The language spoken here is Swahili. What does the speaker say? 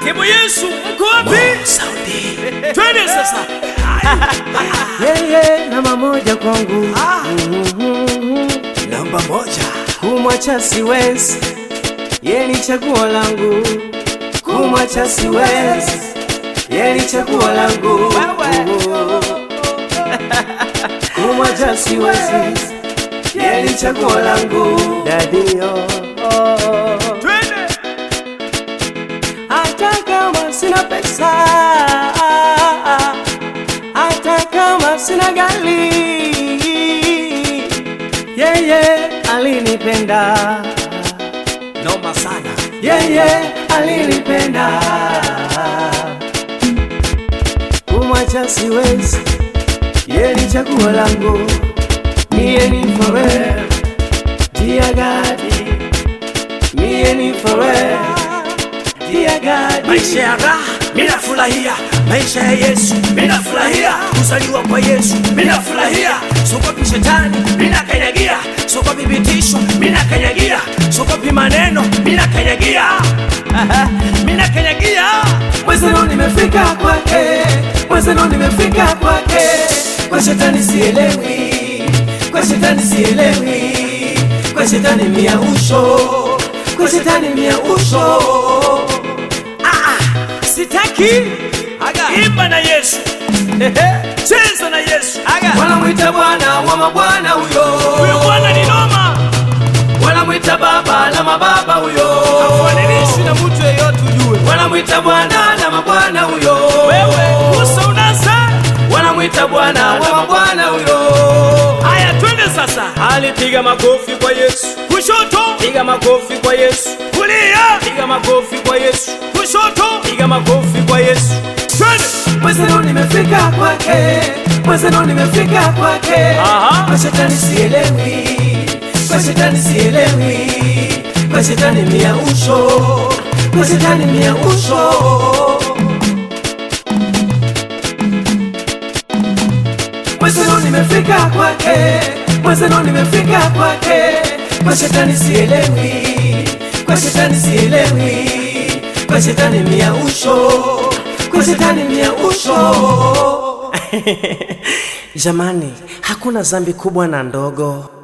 Kebo Yesu, mko wapi? Saudi. Twende sasa. Yeye namba moja kwangu Ah. Mhm. Namba moja. kumwacha siwezi, yeye ni chaguo langu, kumwacha siwezi, yeye ni chaguo langu, kumwacha siwezi, yeye ni chaguo langu, dadio Twende. hata kama sina pesa, hata kama sina gari, yeye alinipenda, Noma sana. yeye alinipenda, kumwacha siwezi, yeye ni chaguo langu, mie ni forever, dear God, mie ni forever, dear God. Maisha ya raha mimi nafurahia, maisha ya Yesu mimi nafurahia, kuzaliwa kwa Yesu mimi nafurahia, sokopi shetani mimi nakanyagia, sokopi vitisho mimi nakanyagia, sokopi maneno mimi nakanyagia, mimi nakanyagia. Mwezeno nimefika kwake, mwezeno nimefika kwake, kwa shetani sielewi, kwa shetani sielewi, kwa shetani miausho, kwa shetani miausho. Sitaki imba na Yesu, cheza na Yesu. Wanamwita Bwana wa mabwana huyo, Huyo Bwana ni noma, wanamwita Baba la mababa huyo, hafananishi na mtu yeyote ujue. wanamwita Bwana la mabwana huyo, Wewe Musa unasa. wanamwita Bwana wa mabwana huyo. Haya, twende sasa. Alipiga makofi kwa Yesu, Kushoto, piga makofi kwa Yesu. kulia, Piga makofi kwa Yesu, kushoto, piga makofi kwa Yesu. twende. Mwezeno nimefika kwake, mwezeno nimefika kwake. Aha. Kwa shetani sielewi, kwa shetani sielewi, kwa shetani miausho, kwa shetani miausho. Mwezeno nimefika kwake, mwezeno nimefika kwake. Kwa shetani sielewi, kwa shetani sielewi, kwa shetani miausho, kwa shetani miausho. Jamani, hakuna dhambi kubwa na ndogo.